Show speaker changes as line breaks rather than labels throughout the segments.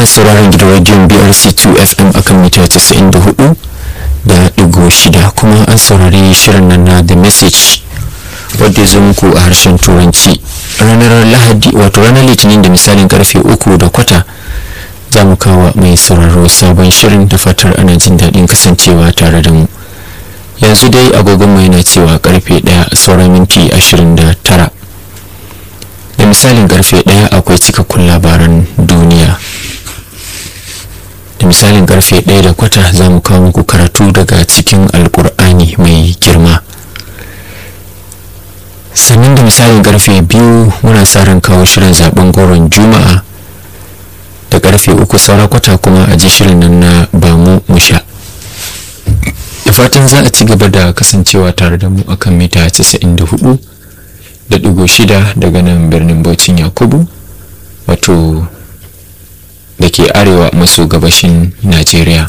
kuna sauraron gidan rediyon BRC2 FM akan mita 94 da digo shida kuma an saurari shirin nan na The Message wadda ya zo muku a harshen turanci ranar lahadi wato ranar litinin da misalin karfe uku da kwata za mu kawo mai sauraro sabon shirin da fatar ana jin daɗin kasancewa tare da mu yanzu dai agogon mai na cewa karfe ɗaya sauran minti ashirin da tara da misalin karfe ɗaya akwai cikakkun labaran duniya da misalin karfe ɗaya da kwata za mu kawo muku karatu daga cikin alkur'ani mai girma sannan da misalin karfe biyu muna sa ran kawo shirin zaben goron juma'a da karfe uku saura kwata kuma a ji shirin nan na bamu musha da fatan za a ci gaba da kasancewa tare da mu akan mita 94 da digo shida daga nan birnin baucin yakubu wato da ke arewa maso gabashin najeriya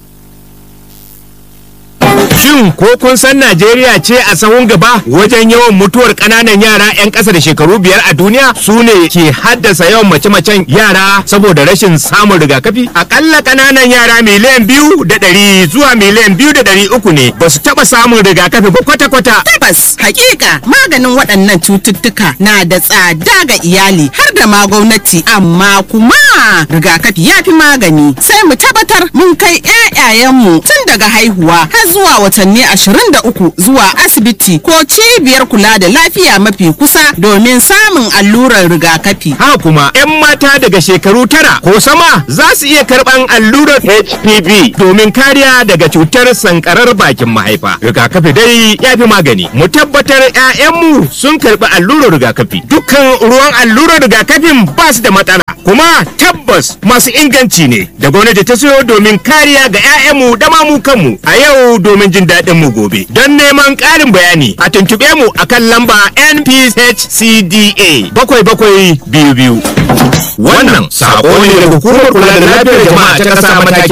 Shin ko kun san Najeriya ce a sahun gaba wajen yawan mutuwar ƙananan yara 'yan ƙasa da shekaru biyar a duniya su ne ke haddasa yawan mace-macen yara saboda rashin samun rigakafi? Akalla ƙananan yara miliyan biyu da ɗari zuwa miliyan biyu da ɗari uku ne ba su taɓa samun rigakafi ba kwata-kwata.
Tabbas hakika maganin waɗannan cututtuka na da tsada ga iyali har da ma gwamnati amma kuma rigakafi ya fi magani sai mu tabbatar mun kai 'ya'yayenmu tun daga haihuwa har zuwa watanni 23 zuwa asibiti ko cibiyar kula da lafiya mafi kusa domin samun allurar rigakafi.
Haka kuma 'yan mata daga shekaru tara ko sama za su iya karɓan allurar HPV domin kariya daga cutar sankarar bakin mahaifa. Rigakafi dai ya fi magani. Mu tabbatar 'ya'yanmu sun karɓi allurar rigakafi. Dukkan ruwan allurar rigakafin ba su da matsala. Kuma tabbas masu inganci ne da gwamnati ta siyo domin kariya ga 'ya'yanmu da ma mu kanmu a yau domin jin daɗin mu gobe. Don neman ƙarin bayani a tuntuɓe mu akan lamba NPHCDA bakwai bakwai biyu biyu. Wannan saƙo ne daga hukumar kula da lafiyar jama'a ta ƙasa mataki